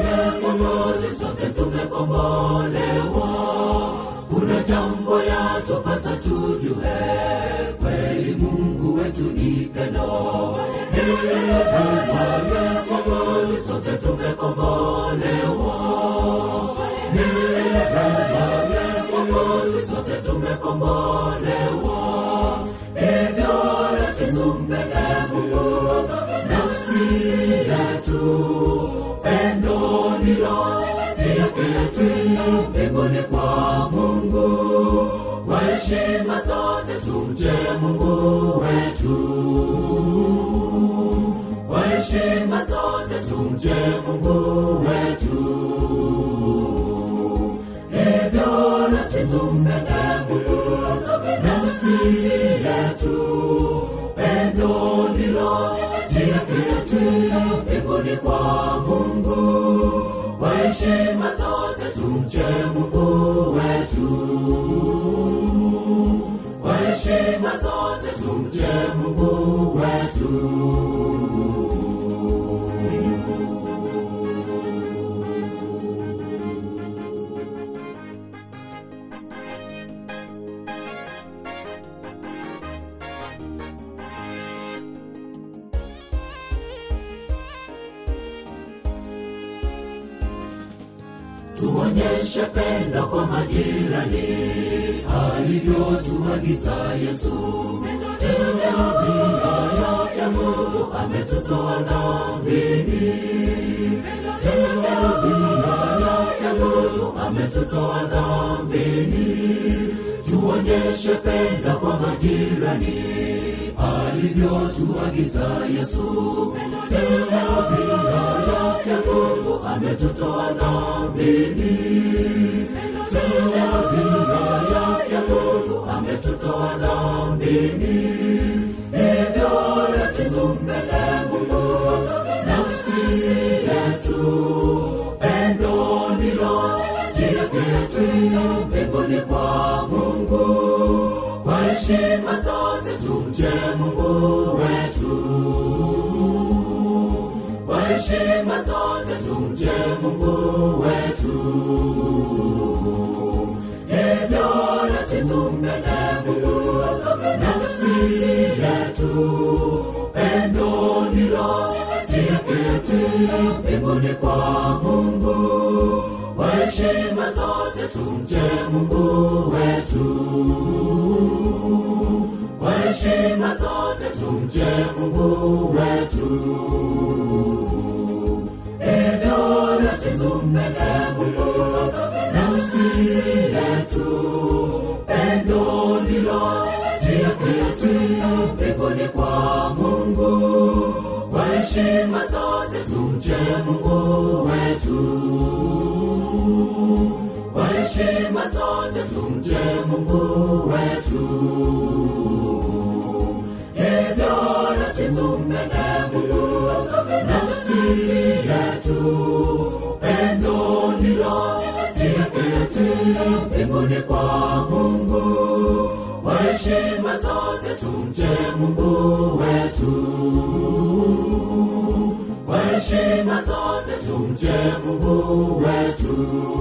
Mwokozi, sote tumekombolewa. Kuna jambo yatupasa tujue, kweli Mungu wetu ni pendo. Mwokozi, sote tumekombolewa. Mwokozi, sote tumekombolewa. Hivyo nasi tumpende Mungu nafsi yetu, pendo ndilo tiaketi mbinguni kwa Mungu. Kwa heshima zote tumche Mungu wetu, kwa heshima zote tumche Mungu wetu. Hivyo nasi tumpende Mungu nafsi yetu, pendo ndilo tiaketi mbinguni kwa Mungu. Kwa heshima zote tumche Mungu wetu, kwa heshima zote tumche Mungu wetu. tuonyeshe pendo kwa majirani alivyotuagiza Yesu. Tabia ya Mungu ametutoa dhambini. Tabia ya Mungu ametutoa dhambini. Tuonyeshe pendo kwa majirani alivyotuagiza Yesu. Tabia ya Mungu ametutoa dhambini. Tabia ya Mungu ametutoa dhambini. Hivyo nasi tumpende Mungu nafsi yetu, pendo ndilo tiaketi mbinguni kwa Mungu. Kwa heshima zote tumche Mungu wetu kwa heshima zote tumche Mungu wetu. Hivyo nasi tumpende Mungu nafsi yetu, pendo ndilo tiaketi mbinguni kwa Mungu. Kwa heshima zote tumche Mungu wetu, kwa heshima zote tumche Mungu wetu hivyo nasi tumpende Mungu nafsi yetu, pendo ndilo tiaketi mbinguni kwa Mungu. Kwa heshima zote tumche Mungu wetu, kwa heshima zote tumche Mungu wetu. Hivyo nasi tumpende Mungu nafsi yetu, pendo ndilo tiaketi mbinguni kwa Mungu. Kwa heshima zote tumche Mungu wetu, kwa heshima zote tumche Mungu wetu.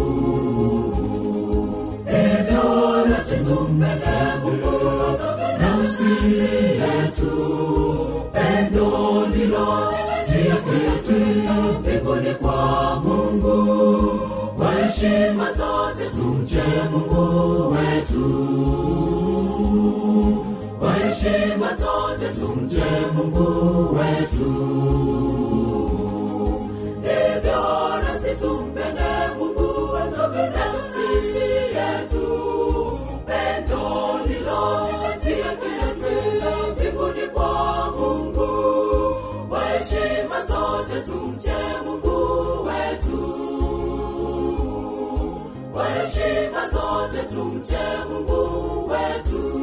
Hivyo nasi tumpende Mungu nafsi yetu, pendo ndilo tiaketi mbinguni kwa Mungu. Kwa heshima zote tumche Mungu wetu, kwa heshima zote tumche Mungu wetu. Hivyo nasi tumpende Mungu nafsi yetu, pendo ndilo tiaketi mbinguni kwa Mungu. Kwa heshima zote zote tumche mungu wetu kwa heshima zote tumche mungu wetu